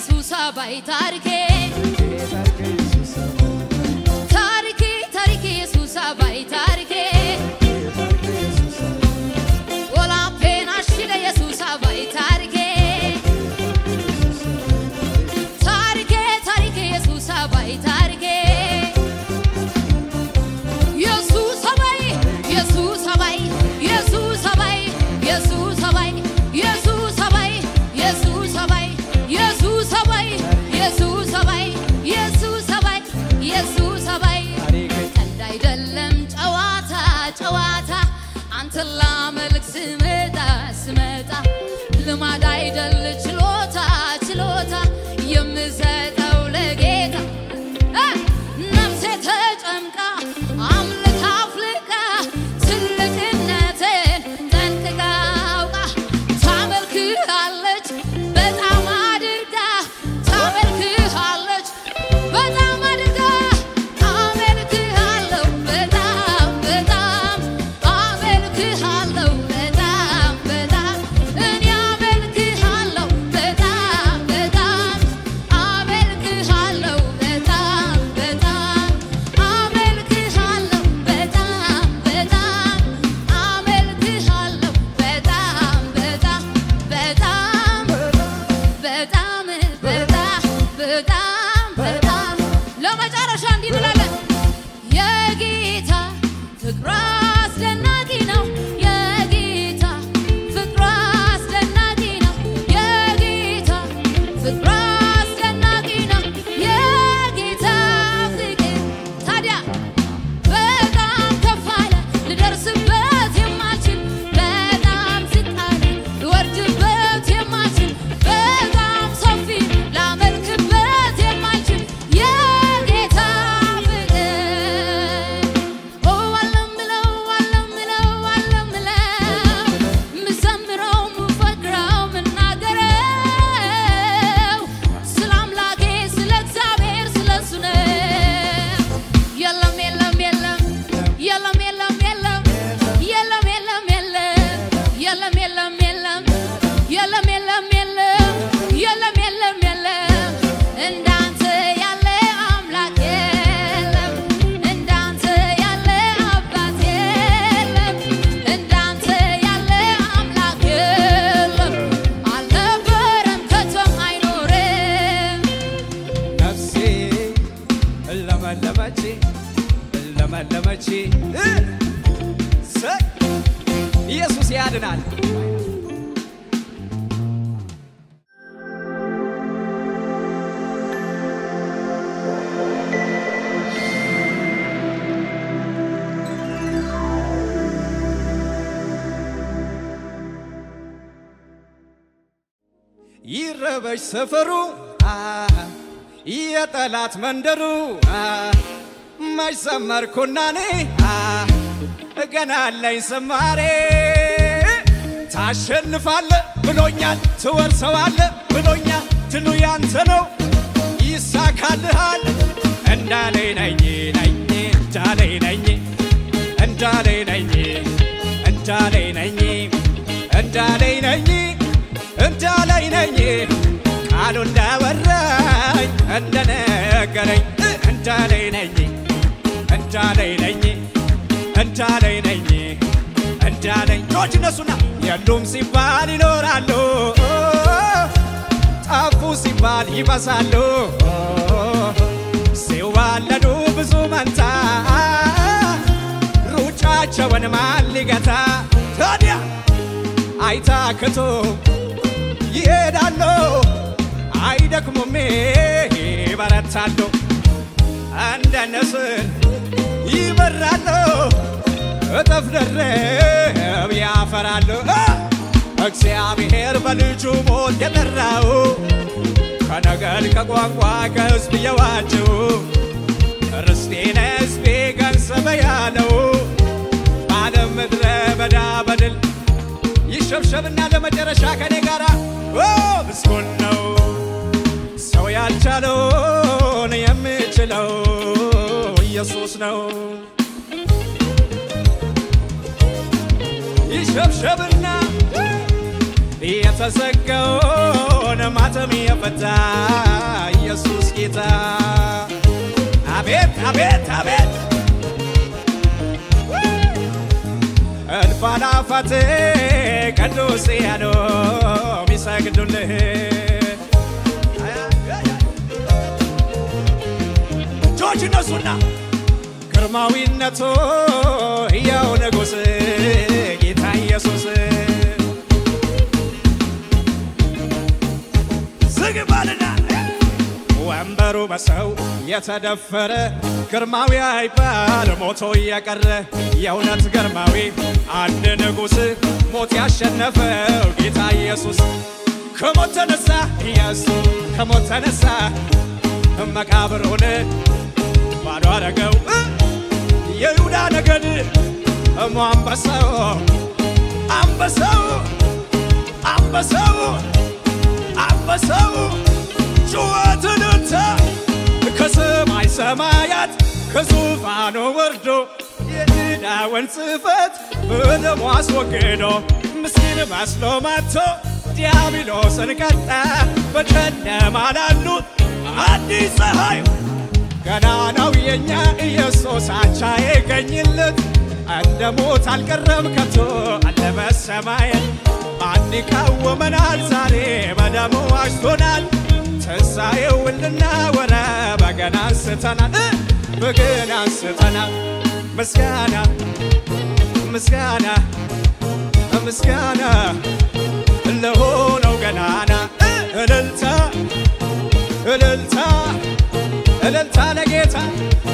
ኢየሱስ አባይ ታሪኬ ታሪኬ ታሪኬ ኢየሱስ አባይ ታሪኬ ወላፔን አሽለ ኢየሱስ አባይ ታሪኬ ታሪኬ ታሪኬ ኢየሱስ አባይ ታሪኬ ኢየሱስ አባይ ኢየሱስ አባይ ኢየሱስ አባይ ኢየሱስ አባይ ኢየሱስ አባይ ኢየሱስ አባይ ኢየሱስ አባይ ኢየሱስ አባይ ኢየሱስ አባይ ኢየሱስ አባይ ቀልድ አይደለም ጨዋታ ጨዋታ አንተን ላመልክ ስመጣ ስመጣ ልማድ አይደል ችሎታ ችሎታ የምሰጠው ለጌታ እ ነፍሴ ተጨምቃ አምልካ አፍልቃ ትልቅነትን ጠንቅቃ አውቃ ታመልክሃለች በጣም አድርጋ ታመልክሃለች በጣም አድርጋ አመልክሃለሁ በጣም በጣም አመልክሃለሁ በጣም በጣም እኔ አመልክሃለሁ በጣም በጣም አመልክሃለሁ በጣም በጣም አመልክሃለሁ በጣም በጣም አመልክሃለሁ በጣም በጣም በጣም በጣም በጣም በጣም በጣም ለመጨረሻ እንዲህ እንላለን። የጌታ ፍቅሩ አስደናቂ ነው። የጌታ ፍቅሩ አስደናቂ ነው። የጌታ ፍቅሩ አስደናቂ ነው። የጌታ ፍቅር ታዲያ በጣም ከፍ አለ ልደርስበት የማልችል በጣም ዝቅ አለ ልወርድበት የማልችል በጣም ሰፊ ላመልክበት የማልችል የጌታ ፍቅር ኦ አለምለው አለምለው አለምለው ምዘምረው ምፈክረው ምናገረው ስለ አምላኬ ስለ እግዚአብሔር ስለ እሱ ነው። የለም የለም የለም የለም የለም የለም የለም የለም የለም የለም የለም የለም የለም የለም የለም የለም የለም እንዳንተ ያለ አምላክ የለም እንዳንተ ያለ አባት የለም እንዳንተ ያለ አምላክ የለም አልነበረም ከቶም አይኖርም ነፍሴ ለመለመች ለመለመች ሰይ ኢየሱስ ያድናል። ይረበሽ ሰፈሩ አ፣ የጠላት መንደሩ አ፣ መች ዘመርኩና እኔ አ፣ ገና አለኝ ዝማሬ ታሸንፋለ ብሎኛል፣ ትወርሰዋለ ብሎኛል፣ ድሉ ያንተ ነው ይሳካልሃል። እንዳለኝ ነኝ ነኝ እንዳለኝ ነኝ እንዳለኝ ነኝ እንዳለኝ ነኝ እንዳለኝ ነኝ እንዳለኝ ነኝ ቃሉ እንዳወራኝ እንደነገረኝ እንዳለኝ ነኝ እንዳለኝ ነኝ እንዳለኝ ነኝ እንዳለኝ ጆች እነሱና የሉም ሲባል ይኖራሉ ጠፉ ሲባል ይበዛሉ ሲዋለዱ ብዙ መንታ ሩጫቸውን ማን ሊገታ ታዲያ አይታክቱ ይሄዳሉ አይደክሙም ይበረታሉ እንደ ንስር ይበራሉ እጥፍ ድርብ ያፈራሉ እ! እግዚአብሔር በልጁ ሞት የጠራው ከነገድ ከቋንቋ ከሕዝብ የዋጀው ርስቴን ሕዝቤ ገንዘበ ያለው በዓለም ምድረ በዳ በድል ይሸብሸብና ለመጨረሻ ከኔ ጋር ምስጉን ነው ሰው ያልቻለውን የምችለው ኢየሱስ ነው። ይሸብሸብና የተዘጋውን ማተም የፈታ ኢየሱስ ጌታ አቤት አቤት አቤት እልፍ አእላፋት ቅዱሳን የሚሰግዱልህ እጆች እነሱና ግርማዊነቱ ሕያው ንጉሥ ጌታ ኢየሱስ ዝግ ባልና ወንበሩ በሰው የተደፈረ ግርማዊ አይባል ሞቶ እየቀረ የእውነት ግርማዊ አንድ ንጉሥ ሞት ያሸነፈው ጌታ ኢየሱስ ከሞት ተነሳ ኢየሱስ ከሞት ተነሳ መቃብሩን ባዶ አረገው የይሁዳ ነገድ እሞ አንበሳው አንበሳው አንበሳው አንበሳው ጩኸትን እንተ ከሰማይ ሰማያት ከዙፋኑ ወርዶ የዕዳውን ጽሕፈት በደሙ አስወግዶ ምስኪን መስሎ መጥቶ ዲያብሎስን ቀጣ በጨለማ ላሉት አዲስ ፀሐይ ገና ነው የኛ ኢየሱስ አቻ የገኝለት እንደ ሞት አልቀረም ከቶ አለ በሰማይ ማን ይቃወመናል? ዛሬ በደሙ ዋጅቶናል። ትንሣኤውን ልናወራ በገና አንስተናል በገና አንስተናል። ምስጋና ምስጋና ምስጋና ለሆነው ገናና እልልታ እልልታ እልልታ ለጌታ